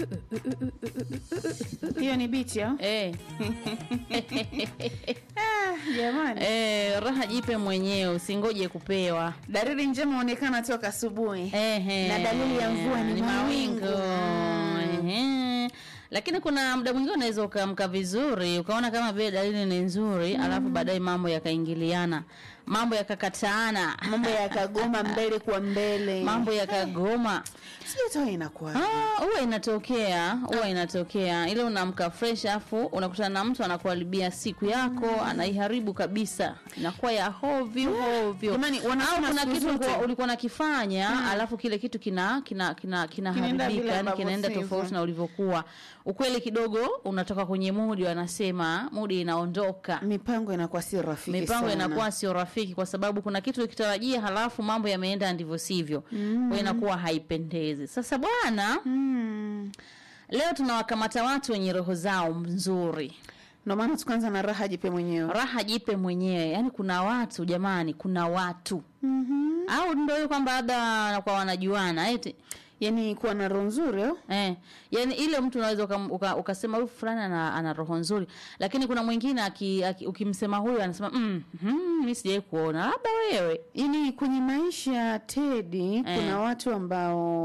hiyo ni bichi au? eh. Ah, jamani Eh, raha jipe mwenyewe usingoje kupewa dalili njema huonekana toka asubuhi Ehe. Na dalili ya mvua ni mawingu. Ehe. Lakini kuna muda mwingine unaweza ukaamka vizuri ukaona kama vile dalili ni nzuri alafu baadaye mambo yakaingiliana, mambo yakakataana, mambo yakagoma mbele kwa mbele mambo yakagoma. sijui hata inakuwa Ah, huwa inatokea, huwa inatokea. Ile unaamka fresh afu unakutana na mtu anakuharibia siku yako, anaiharibu kabisa. Inakuwa ya hovyo hovyo. Jamani, Au wanasema kuna siku kitu zote. ulikuwa, ulikuwa nakifanya alafu kile kitu kina kina kina Kinaenda kinaharibika, vile yani ambavyo kinaenda sivyo. tofauti na ulivyokuwa. Ukweli kidogo unatoka kwenye mudi, wanasema mudi inaondoka. mipango inakuwa si rafiki Mipango sana. inakuwa sio rafiki kwa sababu kuna kitu ukitarajia halafu mambo yameenda ndivyo sivyo. Mm. Kwa inakuwa haipendezi. Sasa bwana, mm. Leo tunawakamata watu wenye roho zao nzuri, ndio maana tukaanza na raha jipe mwenyewe raha jipe mwenyewe. Yaani kuna watu jamani, kuna watu mm-hmm. au ndio hiyo kwamba labda kwa wanajuana eti yani kuwa na roho nzuri au? Eh, yani ile mtu unaweza ukam- uka, ukasema huyu fulani ana, ana roho nzuri, lakini kuna mwingine aki, aki, ukimsema huyu anasema mm, mm, mimi sijai kuona, labda wewe yani kwenye maisha Tedi Eh. kuna watu ambao